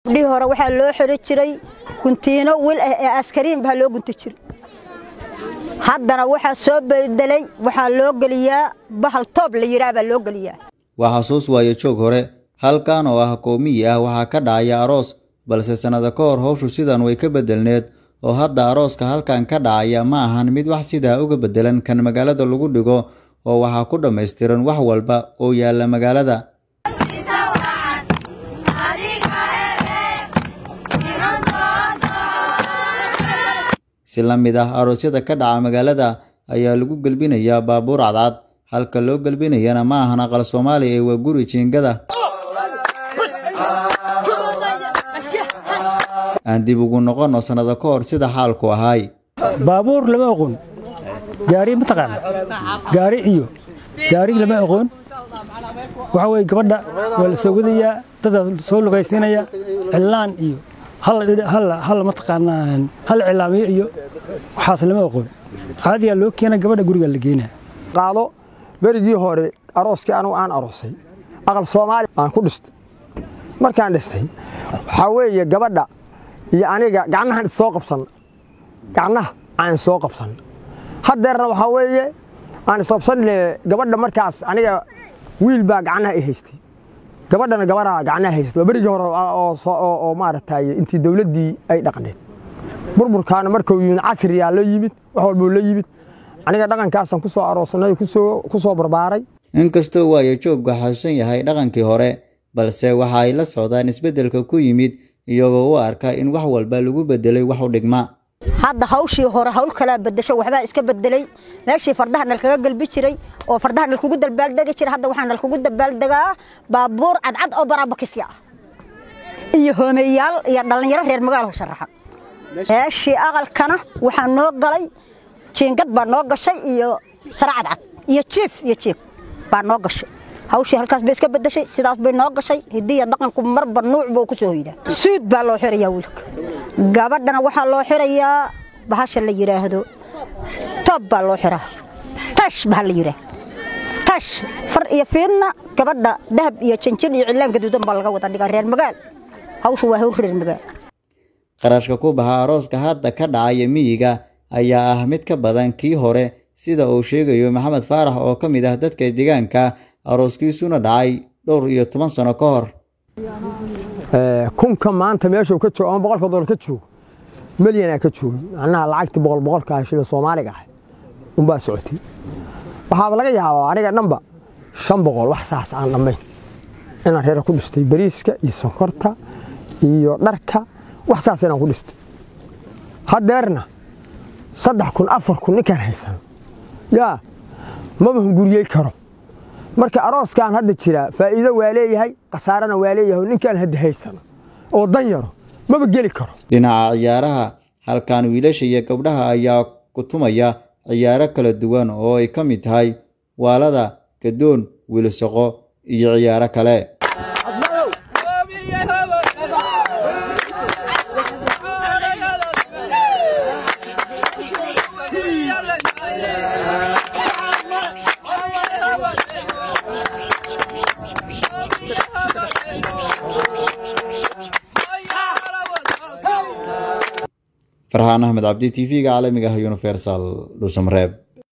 gabdhihii hore waxaa loo xiri jiray guntiino wil ah ee askariin baa loo gunti jiray haddana waxaa soo bedelay waxaa loo geliyaa bahal toob la yiraa baa loo geliyaa waa xasuus waayo joog hore halkan oo ah qowmiyi ah waxaa ka dhacaya aroos balse sannado ka hor howshu sidan way ka bedelneed oo hadda arooska halkan ka dhacaya ma ahan mid wax sidaa uga bedelan kan magaalada lagu dhigo oo waxaa ku dhammaystiran wax walba oo yaalla magaalada si la mid ah aroosyada ka dhaca magaalada ayaa lagu gelbinayaa baabuur cadcad halka loo gelbinayana ma ahan aqal soomaali ee waa guri jiingada aan dib ugu noqonno sannado ka hor sida xaalku ahaay baabuur lama aqoon gaari mataqaana gaari iyo gaari lama aqoon waxa weye gabadha waa la soo wadayaa dadaa soo lugaysiinaya cilaan iyo hal mataqaanaa hal cilaamiyo iyo waxaas lama aqoon caadiyaa loo keena gabadha guriga la geynaa qaado berigii hore arooskii anugu aan aroosay aqal soomaali aan ku dhistay markaan dhistay waxaa weeye gabadha iyo aniga gacnahan issoo qabsanna gacnaha aan soo qabsanna haddeerna waxaa weeye aan isqabsanne gabadha markaas aniga wiil baa gacnaha i haystay gabadhana gabaraa gacnaha haysatay waa berigii hore oo maaragtay intii dowladdii ay dhaqneed burburkaana markuu yimid casriyaa la yimid wax walbuu la yimid aniga dhaqankaasaan ku soo aroosnay ku soo barbaaray inkastoo waayo jooggu xasuusan yahay dhaqankii hore balse waxa ay la socdaan isbeddelka ku yimid iyagoo u arka in wax walba lagu bedelay wax u dhigma hadda hawshii hore hawl kalaa bedesho waxbaa iska bedelay meeshii fardaha nalkaga galbi jiray oo fardaha nalkugu dalbaaldegi jiray hadda waxaa nalkugu dabaaldegaa baabuur cadcad oo baraabakisya ah iyo hoomeyaal iyo dhallinyaro reer magaalka sharaxa meeshii aqalkana waxaa noo galay jiingad baa noo gashay iyo sara cadcad iyo jiif iyo jiif baa noo gashay hawshii halkaas bay iska bedeshay sidaas bay noo gashay hidiya dhaqanku marba nuuc buu ku soo hoydaa suud baa loo xirayaa wiilka gabadhana waxaa loo xirayaa bahasha la yidhaahdo toob baa loo xiraa tash baa la yidhaah tash far iyo fiidna gabadha dahab iyo janjin iyo cilaan gaduudan baa laga wada dhigaa reer magaal hawshu waa hawl reer magaal qarashka ku baxa arooska hadda ka dhacaya miyiga ayaa ah mid ka badan kii hore sida uu sheegayo maxamed faarax oo ka mid ah dadka deegaanka arooskiisuna dhacay dhowr iyo toban sano ka hor kunka maanta meeshuu ka joogo ama boqolka dolar ka joogo melyanaa ka joogay macnaha lacagtii boqol boqolka ah shilin soomaaliga ah unbaa socotay waxaaba laga yaabaa aniga dhanba shan boqol wax saas aan dhammayn inaan reera ku dhistay bariiska iyo sonkorta iyo dharka wax saas inaan ku dhistay haddeerna saddex kun afar kun ninkaan haysan yaa maba hunguriyey karo marka arooskan hadda jira faa'iido waa leeyahay khasaarana waa leeyahay ninkaan hadda haysano oo dan yaro maba geli karo dhinaca ciyaaraha halkan wiilasha iyo gabdhaha ayaa ku tumaya ciyaaro kala duwan oo ay ka mid tahay waalada gadoon wiilsoqo iyo ciyaaro kale farxaan axmed cabdi t v-ga caalamiga ah universal dhuusamareeb